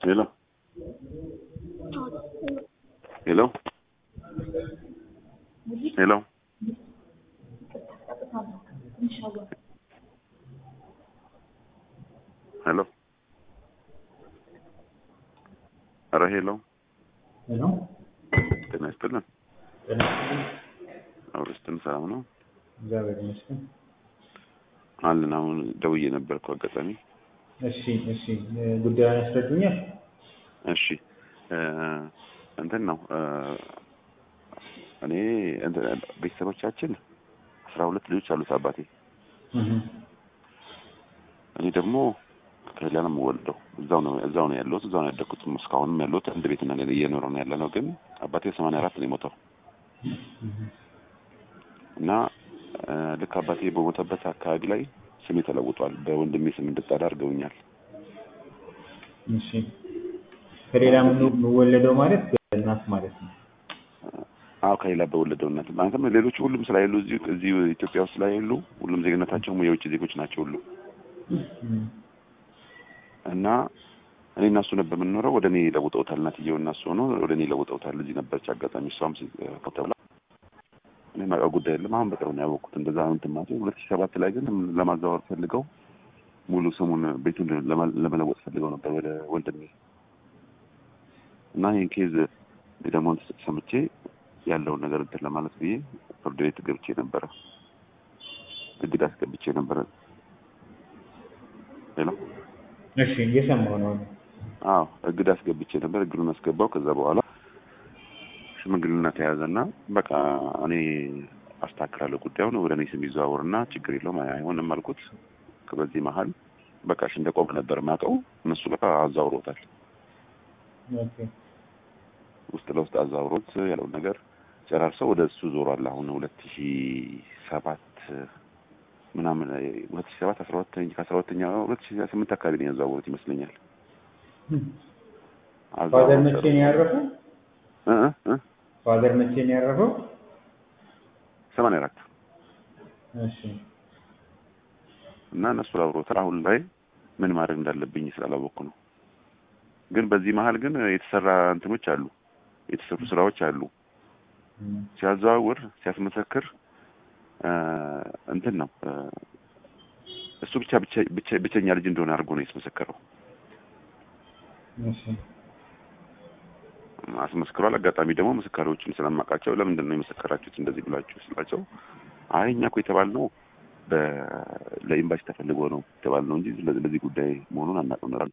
Hello. Hello. Hello. ሄሎ ኧረ ሄሎ ሄሎ ጤና ይስጥልን። ጤና ይስጥልኝ። አውርስትን ሰላም ነው እግዚአብሔር ይመስገን። አለን። አሁን ደውዬ ነበርኩ አጋጣሚ። እሺ እሺ፣ ጉዳዩን ያስረዱኛል? እሺ እ እንትን ነው እ እኔ እንትን ቤተሰቦቻችን አስራ ሁለት ልጆች አሉት አባቴ። እህ እኔ ደግሞ ከሌላ ነው የምወልደው። እዛው ነው እዛው ነው ያለሁት። እዛው ነው ያደግኩት። እስካሁንም ያለሁት አንድ ቤት እና እየኖረ ነው ያለ ነው። ግን አባቴ ሰማንያ አራት ነው የሞተው እና እ ልክ አባቴ በሞተበት አካባቢ ላይ ስሜ ተለውጧል። በወንድሜ ስም እንድጠራ አድርገውኛል። እሺ፣ ከሌላ የምወለደው ማለት በእናት ማለት ነው። አዎ ከሌላ በወለደው እናት ማለትም ሌሎች ሁሉም ስላይሉ እዚሁ እዚሁ ኢትዮጵያ ውስጥ ስላይሉ ሁሉም ዜግነታቸውም የውጭ ዜጎች ናቸው ሁሉ እና እኔ እና እሱ ነበር የምንኖረው። ወደ እኔ ለውጠውታል። እናትየው እና እሱ ሆኖ ወደ እኔ ለውጠውታል። እዚህ ነበረች አጋጣሚ እሷም ተብላ እኔ ማውቀው ጉዳይ የለም። አሁን በቅርብ ነው ያወቅሁት። እንደዛ ነው እንትን ማለት ሁለት ሺህ ሰባት ላይ ግን ለማዛወር ፈልገው ሙሉ ስሙን ቤቱን ለመለወጥ ፈልገው ነበር ወደ ወንድሜ እና ይህን ኬዝ ደግሞ ሰምቼ ያለውን ነገር እንትን ለማለት ብዬ ፍርድ ቤት ገብቼ ነበረ። እግድ አስገብቼ ነበረ። ሄሎ እሺ፣ እየሰማሁ ነው። አዎ እግድ አስገብቼ ነበር። እግዱን አስገባው። ከዛ በኋላ ሽምግልና ተያዘና በቃ እኔ አስተካክላለሁ ጉዳዩን ወደ እኔ ስም ይዘዋወርና ችግር የለውም አይሆንም አልኩት። በዚህ መሀል በቃ እሺ እንደቆም ነበር ማውቀው እነሱ በቃ አዛውሮታል። ኦኬ ውስጥ ለውስጥ አዛውሮት ያለውን ነገር ጨራርሰው ወደ እሱ ዞሯል። አሁን ሁለት ሺ ሰባት ምናምን ሁለት ሺ ሰባት አስራ ሁለተኛ ከአስራ ሁለተኛ ሁለት ሺ ስምንት አካባቢ ነው ያዛወሩት ይመስለኛል። ፋዘር መቼ ነው ያረፈው? እ እ ፋዘር መቼ ነው ያረፈው? ሰማንያ አራት እሺ እና እነሱ አብሮታል። አሁን ላይ ምን ማድረግ እንዳለብኝ ስላላወቅኩ ነው። ግን በዚህ መሀል ግን የተሰራ እንትኖች አሉ፣ የተሰሩ ስራዎች አሉ። ሲያዘዋውር ሲያስመሰክር እንትን ነው እሱ ብቻ ብቻ ብቸኛ ልጅ እንደሆነ አድርጎ ነው ያስመሰከረው። እሺ አስመስክሯል። አጋጣሚ ደግሞ ምስካሪዎችን ስለማውቃቸው ለምንድን ነው የመሰከራችሁት እንደዚህ ብላችሁ ስላቸው አይ እኛ እኮ የተባልነው ለኤምባሲ ተፈልጎ ነው የተባልነው እንጂ ለዚህ ጉዳይ መሆኑን አናውቅም ነበር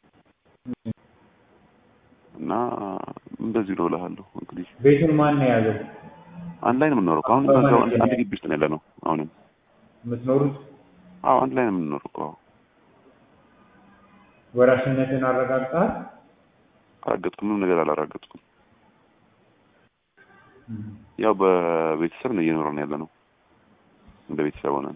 እና እንደዚህ ነው እልሃለሁ። እንግዲህ ቤቱን ማን ነው የያዘው? አንድ ላይ ነው የምንኖረው። አሁን በዛው አንድ ግቢ ውስጥ ነው ያለ ነው። አሁንም የምትኖሩት? አዎ አንድ ላይ ነው የምንኖረው እኮ። ወራሽነትን አረጋግጠሃል? አላረጋገጥኩም። ምንም ነገር አላረጋገጥኩም። ያው በቤተሰብ ነው እየኖረን ያለ ነው። እንደ ቤተሰብ ሆነን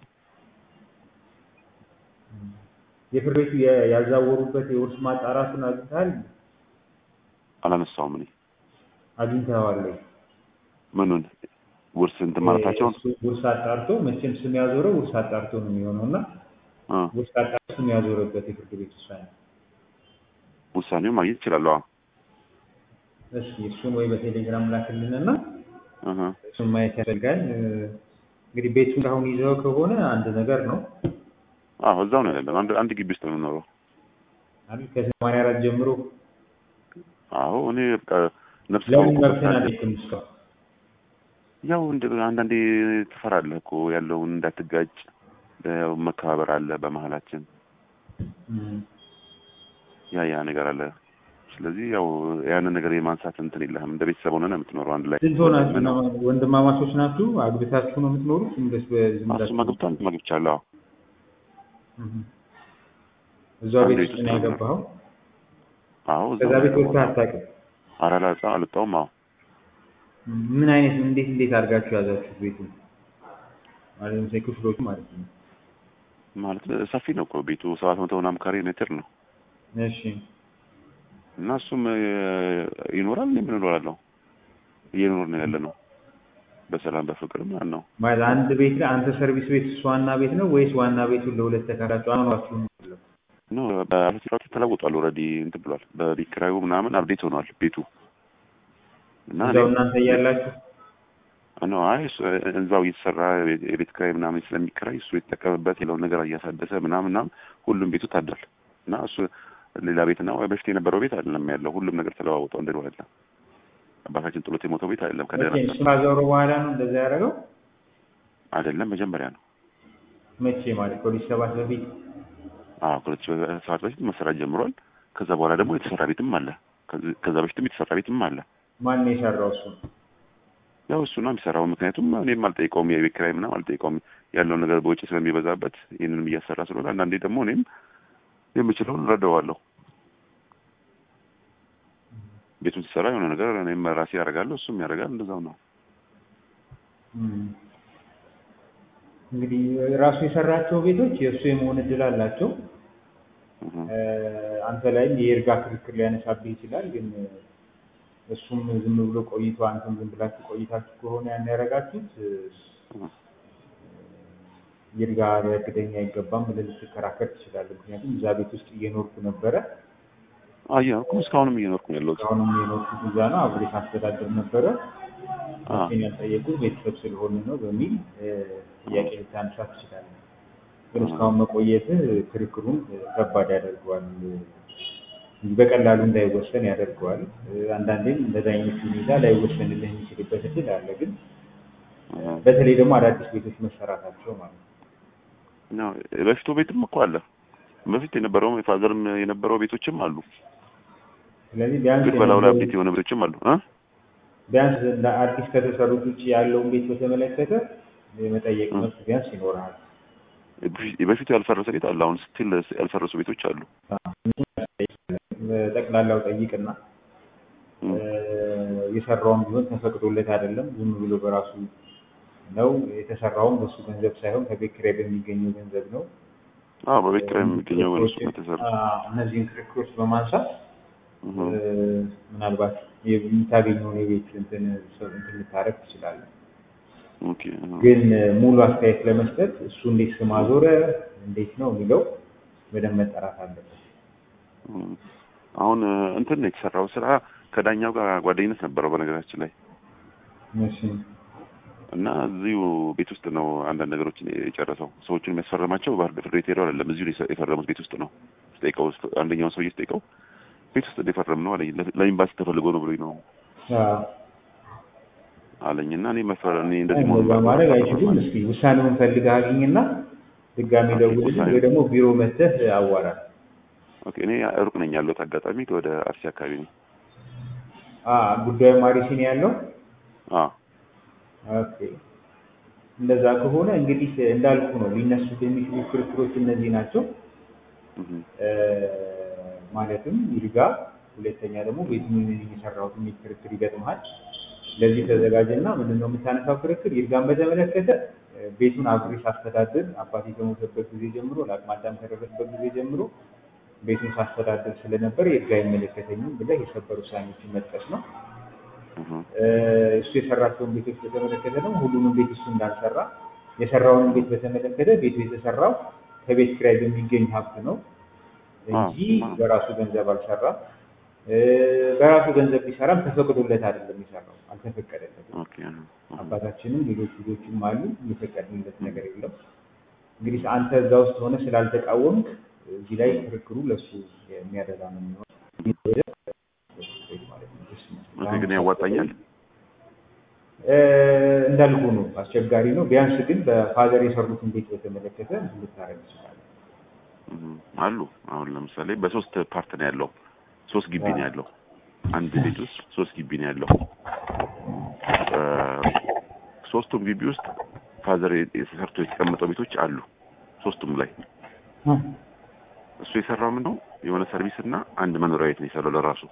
የፍርድ ቤቱ ያዛወሩበት የውርስ ማጣራቱን አግኝተሃል? አላነሳውም። እኔ አግኝተኸዋል ወይ? ምኑን ውርስ እንትን ማለታቸውን ውርስ አጣርቶ መቼም ስም ያዞረው ውርስ አጣርቶ ነው የሚሆነው እና ውርስ አጣርቶ ስም ያዞረበት የፍርድ ቤት ውሳኔ ውሳኔውን ማግኘት ይችላለሁ። እስኪ እሱን ወይ በቴሌግራም ላክልንና እሱን ማየት ያደርጋል። እንግዲህ ቤቱን አሁን ይዘው ከሆነ አንድ ነገር ነው። አዎ እዛው ነው ያለነው። አንድ አንድ ግቢ ውስጥ ነው የምኖረው አይደል? ከሰማንያ አራት ጀምሮ አዎ እኔ በቃ ነፍስ ለምን መብትን አለኝም እስካሁን ያው እንደ አንዳንዴ ትፈራለህ እኮ ያለውን እንዳትጋጭ፣ ያው መከባበር አለ በመሀላችን ያ ያ ነገር አለ። ስለዚህ ያው ያንን ነገር የማንሳት እንትን የለህም። እንደ ቤተሰብ ሆነን የምትኖረው አንድ ላይ ስንት ሆናችሁ? ወንድማማቾች ናችሁ? አግብታችሁ ነው የምትኖሩት? እንደስ በዝምዳችሁ እሱም አግብቷል፣ እኔም አግብቻለሁ። እዛው ቤት ውስጥ ነው ያገባኸው? አዎ ከዛ ቤት ወጥተህ አታውቅም? ኧረ አልወጣ- አልወጣሁም። አዎ ምን አይነት እንዴት እንዴት አድርጋችሁ ያዛችሁት ቤቱን? ማለት ለምሳሌ ክፍሎቹ ማለት ነው። ማለት ሰፊ ነው እኮ ቤቱ ሰባት መቶ ምናምን ካሬ ሜትር ነው እሺ እና እሱም ይኖራል፣ እኔም እኖራለሁ። እየኖርን ያለ ነው በሰላም በፍቅር ማለት ነው። ማለት አንድ ቤት ላይ አንተ ሰርቪስ ቤት እሱ ዋና ቤት ነው ወይስ ዋና ቤቱን ለሁለት ተካራችሁ አኗኗችሁ ነው? ኖ በአርቲፋክት ተለውጧል። ኦልሬዲ እንትን ብሏል። በቤት ኪራዩ ምናምን አብዴት ሆኗል ቤቱ እና እዛው እናንተ እያላችሁ ኖ አይ እሱ- እዛው እየተሰራ የቤት- የቤት ኪራይ ምናምን ስለሚከራይ እሱ የተጠቀምበት የለውን ነገር እያሳደሰ ምናምን ምናምን ሁሉም ቤቱ ታድሯል እና እሱ ሌላ ቤት ነው በፊት የነበረው ቤት አይደለም ያለው ሁሉም ነገር ተለዋውጠው እንደ ድሮ አይደለም። አባታችን ጥሎት የሞተው ቤት አይደለም ከደራ መቼ እሱ ካዞሩ በኋላ ነው እንደዛ ያደረገው? አይደለም መጀመሪያ ነው። መቼ ማለት ከሁለት ሺህ ሰባት በፊት አዎ ከሁለት ሺህ ሰባት በፊት መሰራት ጀምሯል። ከዛ በኋላ ደግሞ የተሰራ ቤትም አለ። ከዚ- ከዛ በፊትም የተሰራ ቤትም አለ። ማን ነው የሰራው? እሱ ያው እሱ ነው የሚሰራው። ምክንያቱም እኔም አልጠይቀውም የቤት ኪራይ ምናምን አልጠይቀውም ያለውን ነገር በውጭ ስለሚበዛበት ይህንንም እያሰራ ስለሆነ አንዳንዴ ደግሞ እኔም የምችለውን እረዳዋለሁ። ቤቱን ሲሰራ የሆነ ነገር እኔም ራሴ ያደርጋለሁ፣ እሱም ያደርጋል። እንደዛው ነው። እም። እንግዲህ ራሱ የሰራቸው ቤቶች የእሱ የመሆን እድል አላቸው። እህ። እ፣ አንተ ላይም የይርጋ ክርክር ሊያነሳብህ ይችላል። ግን እሱም ዝም ብሎ ቆይቶ አንተም ዝም ብላችሁ ቆይታችሁ ከሆነ ያን ያደረጋችሁት እ፣ ይርጋ ሊያግደኝ አይገባም ብለህ ልትከራከር ትችላለህ። ምክንያቱም እዛ ቤት ውስጥ እየኖርኩ ነበረ፣ እየኖርኩም እስካሁንም እየኖርኩ ነው ያለሁት። አሁንም የኖርኩት እዛ ነው፣ አብሬ ሳስተዳድር ነበረ። አ እኔን ያልጠየቁት ቤተሰብ ስለሆነ ነው በሚል እ፣ ጥያቄ ልታነሳ ትችላለህ። ግን እስካሁን መቆየትህ ክርክሩን እ፣ ከባድ ያደርገዋል እ፣ በቀላሉ እንዳይወሰን ያደርገዋል። እ፣ አንዳንዴም እንደዛ አይነት ሁኔታ ላይወሰንልህ የሚችልበት እድል አለ። ግን እህ። በተለይ ደግሞ አዳዲስ ቤቶች መሰራታቸው ማለት ነው። ነው በፊቱ ቤትም እኮ አለ። በፊት የነበረው የፋዘርም የነበረው ቤቶችም አሉ። ስለዚህ ቢያንስ ግን በላው ላይ የነበሩ- አብዴት የሆነ ቤቶችም አሉ እ ቢያንስ እንደ አዲስ ከተሰሩት ውጭ ያለውን ቤት በተመለከተ የመጠየቅ እ። መብት ቢያንስ ይኖርሃል። በፊቱ ያልፈረሰ ቤት አለ። አሁን ስቲል ያልፈረሱ ቤቶች አሉ። ጠቅላላው ጠይቅና እ። እ፣ የሰራውም ቢሆን ተፈቅዶለት አይደለም፣ ዝም ብሎ በራሱ ነው የተሰራውም በሱ ገንዘብ ሳይሆን ከቤት ኪራይ በሚገኘው ገንዘብ ነው። አዎ በቤት ኪራይ የሚገኘው በነሱ ክርክሮችን- የተሰራ አዎ፣ እነዚህን ክርክሮች በማንሳት እህ። እ፣ ምናልባት የምታገኘውን የቤት እንትን ሰው እንትን ልታረግ ትችላለህ። ኦኬ እህ። ግን እ፣ ሙሉ አስተያየት ለመስጠት እሱ እንዴት ስም አዞረ እንዴት ነው የሚለው በደንብ መጠራት አለበት። እህ። አሁን እ፣ እንትን ነው የተሰራው ስራ ከዳኛው ጋር ጓደኝነት ነበረው በነገራችን ላይ እሺ እና እዚሁ ቤት ውስጥ ነው አንዳንድ ነገሮችን የጨረሰው። ሰዎቹን የሚያስፈርማቸው ባህር ዳር ፍርድ ቤት ሄደው አይደለም፣ እዚሁ ነው የፈረሙት ቤት ውስጥ ነው። ስጠይቀው አንደኛውን ሰውዬ ስጠይቀው ቤት ውስጥ እንደፈረም ነው አለኝ። ለ- ለኤምባሲ ተፈልጎ ነው ብሎኝ ነው አዎ። አለኝ። እና እኔ መፈረ እኔ እንደዚህ እንደዛ መሆኑን ማድረግ ባውቅ አይችሉም። እስኪ ውሳኔውን ፈልገህ አግኝና ድጋሚ ኦኬ፣ ደውልልኝ ውሳኔ- ወይ ደግሞ ቢሮ መተህ አዋራ። ኦኬ፣ እኔ ሩቅ ነኝ ያለሁት አጋጣሚ ወደ አርሲ አካባቢ ነኝ። አ ጉዳዩ ማሪሲ ነው ያለው። አዎ ኦኬ እንደዛ ከሆነ እንግዲህ እንዳልኩ ነው ሊነሱ የሚችሉ ክርክሮች እነዚህ ናቸው። እህ። እ፣ ማለትም ይርጋ፣ ሁለተኛ ደግሞ ቤቱን የሚሰራውት የሚል ክርክር ይገጥመሃል። ለዚህ ተዘጋጀና ምንድን ነው የምታነሳው ክርክር? ይርጋን በተመለከተ እ፣ ቤቱን አብሬ ሳስተዳድር አባቴ ከሞተበት ጊዜ ጀምሮ ለአቅመ አዳም ከደረሰበት ጊዜ ጀምሮ ቤቱን ሳስተዳድር ስለነበር ይርጋ አይመለከተኝም ብለህ የሰበር ውሳኔዎችን መጥቀስ ነው። እህ። እ፣ እሱ የሰራቸውን ቤቶች በተመለከተ ደግሞ ሁሉንም ቤት እሱ እንዳልሰራ የሰራውን ቤት በተመለከተ ቤቱ የተሰራው ከቤት ኪራይ በሚገኝ ሀብት ነው እንጂ አዎ። በራሱ ገንዘብ አልሰራም። እ፣ በራሱ ገንዘብ ቢሰራም ተፈቅዶለት አይደለም የሰራው፣ አልተፈቀደለትም። ኦኬ እህ። እህ። አባታችንም ሌሎች ልጆችም አሉ፣ የፈቀድንለት ነገር የለም። እንግዲህ አንተ እዛ ውስጥ ሆነ ስላልተቃወምክ እዚህ ላይ ክርክሩ ለእሱ የሚያደላ ነው የሚሆነው ማለት ነው። ኦኬ፣ ግን ያዋጣኛል። እ፣ እንዳልኩ ነው፣ አስቸጋሪ ነው። ቢያንስ ግን በፋዘር የሰሩትን ቤት በተመለከተ ልታረግ ይችላል። እህ። አሉ አሁን ለምሳሌ በሶስት ፓርት ነው ያለው። ሶስት ግቢ ነው ያለው። አንድ ቤት ውስጥ ሶስት ግቢ ነው ያለው። እ፣ ሶስቱም ግቢ ውስጥ ፋዘር የተሰርቶ የተቀመጠው ቤቶች አሉ። ሶስቱም ላይ እሱ የሰራው ምንድን ነው የሆነ ሰርቪስ እና አንድ መኖሪያ ቤት ነው የሰራው ለራሱ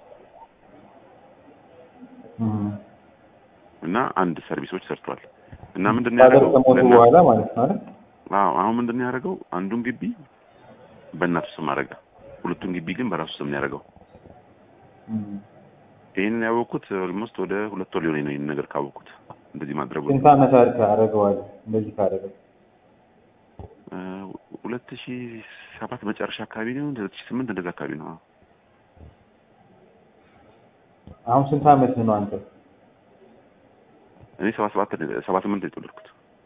እና አንድ ሰርቪሶች ሰርቷል። እና ምንድን ነው ፋዘር ያደረገው? ከሞቱ ለእና- በኋላ ማለት ነው አይደል? አዎ አሁን ምንድን ነው ያደረገው? አንዱን ግቢ በእናቱ ስም አደረገ። ሁለቱን ግቢ ግን በራሱ ስም ነው ያደረገው። እም። ይህንን ያወቅኩት ኦልሞስት ወደ ሁለት ወር ሊሆነኝ ነው ይህን ነገር ካወቅኩት እንደዚህ ማድረጉ ስንት ዓመት አድርገህ አደረገዋለህ እንደዚህ ካደረገ? እ፣ ሁለት ሺ ሰባት መጨረሻ አካባቢ ነው ሁለት ሺ ስምንት እንደዛ አካባቢ ነው። አሁን ስንት አመት ነው አንተ? እኔ ሰባ ሰባት ሰባ ስምንት የተወለድኩት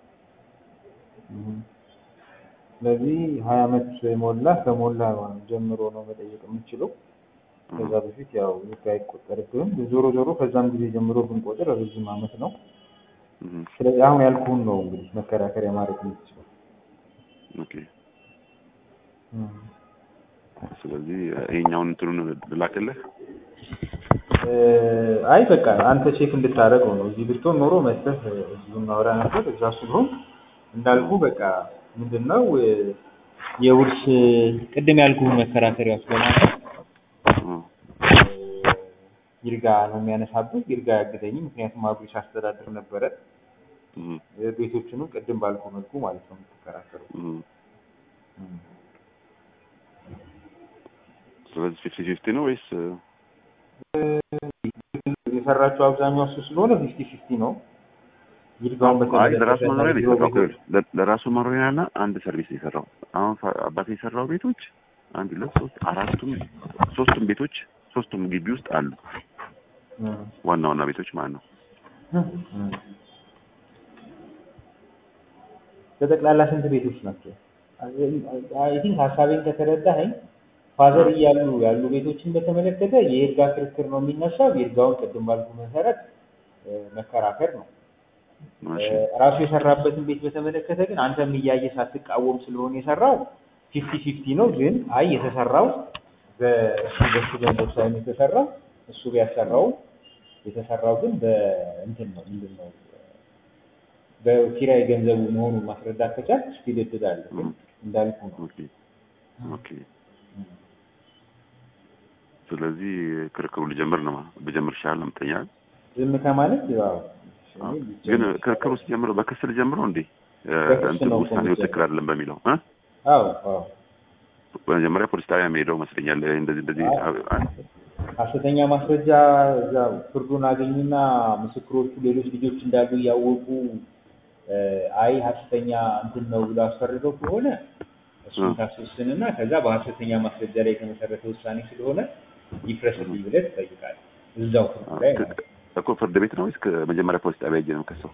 ስለዚህ ሀያ አመት ሞላ ከሞላ ጀምሮ ነው መጠየቅ የምችለው። ከዛ በፊት ያው ህግ አይቆጠርብህም። ዞሮ ዞሮ ከዛም ጊዜ ጀምሮ ብንቆጥር ረዥም አመት ነው። ስለዚህ አሁን ያልኩህን ነው እንግዲህ መከራከሪያ ማድረግ የምትችለው። ኦኬ። ስለዚህ ይሄኛውን እንትኑን ልላክልህ። አይ በቃ አንተ ቼክ እንድታደርገው ነው። እዚህ ብትሆን ኖሮ መጥተህ እዚሁ እናወራ ነበር። እዛ ስለሆን እንዳልኩ በቃ ምንድነው የውርስ ቅድም ያልኩህን መከራከሪያዎች በማለት ይርጋ ነው የሚያነሳብህ። ይርጋ ያግደኝ፣ ምክንያቱም አብሬ ሳስተዳድር ነበረ። ቤቶችንም ቅድም ባልኩ መልኩ ማለት ነው የምትከራከረው። ስለዚህ ፊፍቲ ፊፍቲ ነው ወይስ የሰራቸው አብዛኛው እሱ ስለሆነ ፊፍቲ ፊፍቲ ነው። ይርጋውን አይ ለራሱ መኖሪያ ነው የሰራው። ለራሱ መኖሪያና አንድ ሰርቪስ ነው የሰራው። አሁን አባቴ የሰራው ቤቶች አንድ ሁለት ሶስት አራቱም ሶስቱም ቤቶች ሶስቱም ግቢ ውስጥ አሉ። ዋና ዋና ቤቶች ማለት ነው። በጠቅላላ ስንት ቤቶች ናቸው? አይ ቲንክ ሀሳቤን ከተረዳኸኝ ፋዘር እያሉ ያሉ ቤቶችን በተመለከተ የይርጋ ክርክር ነው የሚነሳው። ይርጋውን ቅድም ባልኩ መሰረት መከራከር ነው። ራሱ የሰራበትን ቤት በተመለከተ ግን አንተም እያየ ሳትቃወም ስለሆነ የሰራው ፊፍቲ ፊፍቲ ነው። ግን አይ የተሰራው በእሱ በሱ ገንዘብ ሳይሆን የተሰራው እሱ ቢያሰራው የተሰራው ግን በእንትን ነው ምንድን ነው በኪራይ ገንዘቡ መሆኑን ማስረዳት ከቻልክ ስቲል እድል አለ። ግን እንዳልኩ ነው። ኦኬ ስለዚህ ክርክሩ ልጀምር ነው ብጀምር ይሻላል ነው የምትለኝ? ዝም ከማለት ያው ግን ክርክሩ ሲጀምር በክስ ልጀምረው እንዴ? እንትን ውሳኔው ትክክል አይደለም በሚለው እ አዎ አዎ በመጀመሪያ ፖሊስ ጣቢያ የሚሄደው መስለኛል። እንደዚህ እንደዚህ ሀሰተኛ ማስረጃ እዛ ፍርዱን አገኙና ምስክሮቹ ሌሎች ልጆች እንዳሉ እያወቁ አይ ሀሰተኛ እንትን ነው ብሎ አስፈርደው ከሆነ እሱን ታስወስንና ከዛ በሀሰተኛ ማስረጃ ላይ የተመሰረተ ውሳኔ ስለሆነ ይፍረስልኝ ብለህ ትጠይቃለህ። እዛው ፍርድ ላይ ማለት ነው። እኮ ፍርድ ቤት ነው ወይስ መጀመሪያ ፖሊስ ጣቢያ ሄጄ ነው የምከሰው?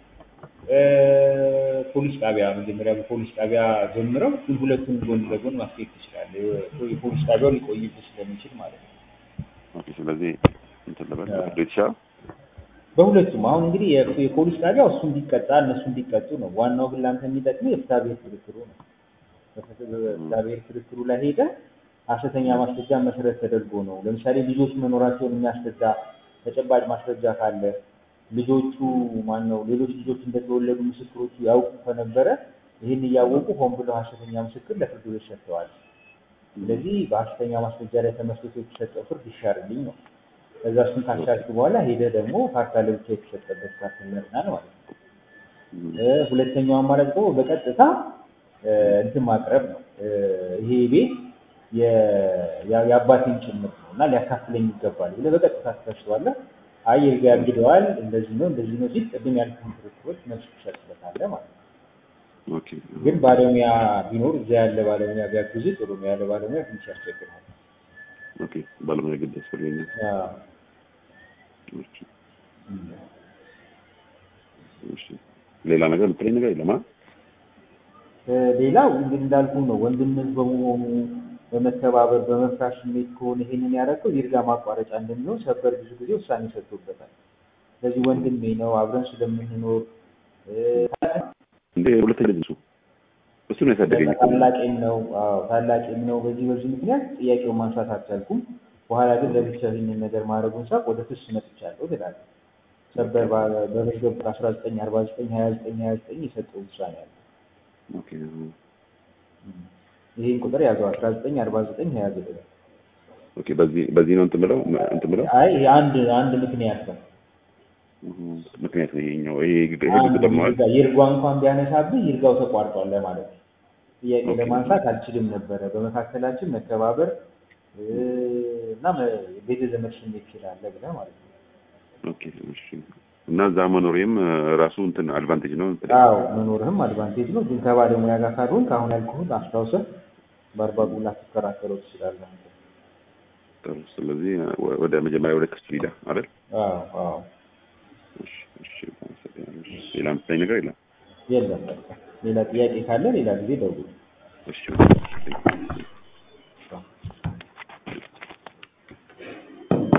ፖሊስ ጣቢያ መጀመሪያ በፖሊስ ጣቢያ ጀምረው ግን ሁለቱን ጎን ለጎን ማስኬድ ትችላለህ። የፖሊስ ጣቢያው ሊቆይብህ ስለሚችል ማለት ነው። ኦኬ ስለዚህ እንትን ልበል ፍርድ ቤት ይሻላል። በሁለቱም አሁን እንግዲህ የፖሊስ ጣቢያው እሱ እንዲቀጣ እነሱ እንዲቀጡ ነው። ዋናው ግን ለአንተ የሚጠቅመው የፍትሐ ብሔር ክርክሩ ነው። በፍትሐ ብሔር ክርክሩ ላይ ሄደህ ሀሰተኛ ማስረጃ መሰረት ተደርጎ ነው። ለምሳሌ ልጆች መኖራቸውን የሚያስረዳ ተጨባጭ ማስረጃ ካለ ልጆቹ ማን ነው ሌሎች ልጆች እንደተወለዱ ምስክሮቹ ያውቁ ከነበረ ይህን እያወቁ ሆን ብለው ሀሰተኛ ምስክር ለፍርድ ቤት ሰጥተዋል። ስለዚህ በሀሰተኛ ማስረጃ ላይ ተመስርቶ የተሰጠው ፍርድ ይሻርልኝ ነው። ከዛ እሱን ካሻልክ በኋላ ሄደህ ደግሞ ካርታ ለብቻ የተሰጠበት ካርታ ይመርናል ማለት ነው። ሁለተኛው አማራጭ ደግሞ በቀጥታ እንትን ማቅረብ ነው። ይሄ ቤት የአባቴን ጭምር ነው እና ሊያካፍለኝ ይገባል ብለህ በቀጥታ ትከሰዋለህ። አይ ይርጋ ያግደዋል፣ እንደዚህ ነው እንደዚህ ነው ሲል ቅድም ያልኩህን ክርክሮች መልስ ትሰጥበታለህ ማለት ነው። ኦኬ ግን ባለሙያ ቢኖር እዛ ያለ ባለሙያ ቢያግዝህ ጥሩ ነው። ያለ ባለሙያ ትንሽ ያስቸግራል። ኦኬ ባለሙያ ግድ ያስፈልገኛል። አዎ። እሺ እሺ ሌላ ነገር የምትለኝ ነገር የለም? ሌላው እንግዲህ እንዳልኩ ነው። ወንድምህ በመሆኑ በመተባበር በመፍራት ስሜት ከሆነ ይሄንን ያደረገው ይርጋ ማቋረጫ እንደሚሆን ሰበር ብዙ ጊዜ ውሳኔ ሰጥቶበታል። ስለዚህ ወንድሜ ነው አብረን ስለምንኖር እንዴ ሁለተኛ ልጅ እሱ እሱ ነው ያሳደገኝ እኮ ታላቄም ነው። አዎ ታላቄም ነው። በዚህ በዚህ ምክንያት ጥያቄውን ማንሳት አልቻልኩም። በኋላ ግን ለብቻ ይህንን ነገር ማድረጉን ሳቅ ወደ ክስ መጥቻለሁ ትላለህ። ሰበር በመዝገብ አስራ ዘጠኝ አርባ ዘጠኝ ሀያ ዘጠኝ ሀያ ዘጠኝ የሰጠው ውሳኔ አለ። ኦኬ ይህን ቁጥር ያዘው አስራ ዘጠኝ አርባ ዘጠኝ ሀያ ዘጠኝ ኦኬ በዚህ በዚህ ነው እንትን ብለው እንትን ብለው አይ ይሄ አንድ አንድ ምክንያት ነው። ምክንያት ነው ይሄኛው ይሄ ይሄ ግድ ደግሞ ይርጋ ይርጓ እንኳን ቢያነሳብህ ይርጋው ተቋርጧል ለማለት ነው። ጥያቄ ኦኬ። ለማንሳት አልችልም ነበረ። በመካከላችን መከባበር እና ቤተ ዘመድ ስሜት ስላለ ብለህ ማለት ነው። ኦኬ እሺ እና እዛ መኖሬም እ፣ ራሱ እንትን አድቫንቴጅ ነው እንትን አዎ መኖርህም አድቫንቴጅ ነው። ግን ከባለሙያ ጋር ካልሆንክ አሁን ያልኩህን አስታውሰህ በአርባቡ ላትከራከረው ትችላለህ። አንተ። ጥሩ። ስለዚህ እ፣ ወ- ወደ መጀመሪያ ወደ ክፍል ሂዳ አይደል? አዎ አዎ እሺ፣ እሺ፣ አመሰግናለሁ። ሌላ የምትለኝ ነገር የለም? የለም በቃ ሌላ ጥያቄ ካለ ሌላ ጊዜ ደውል። እሺ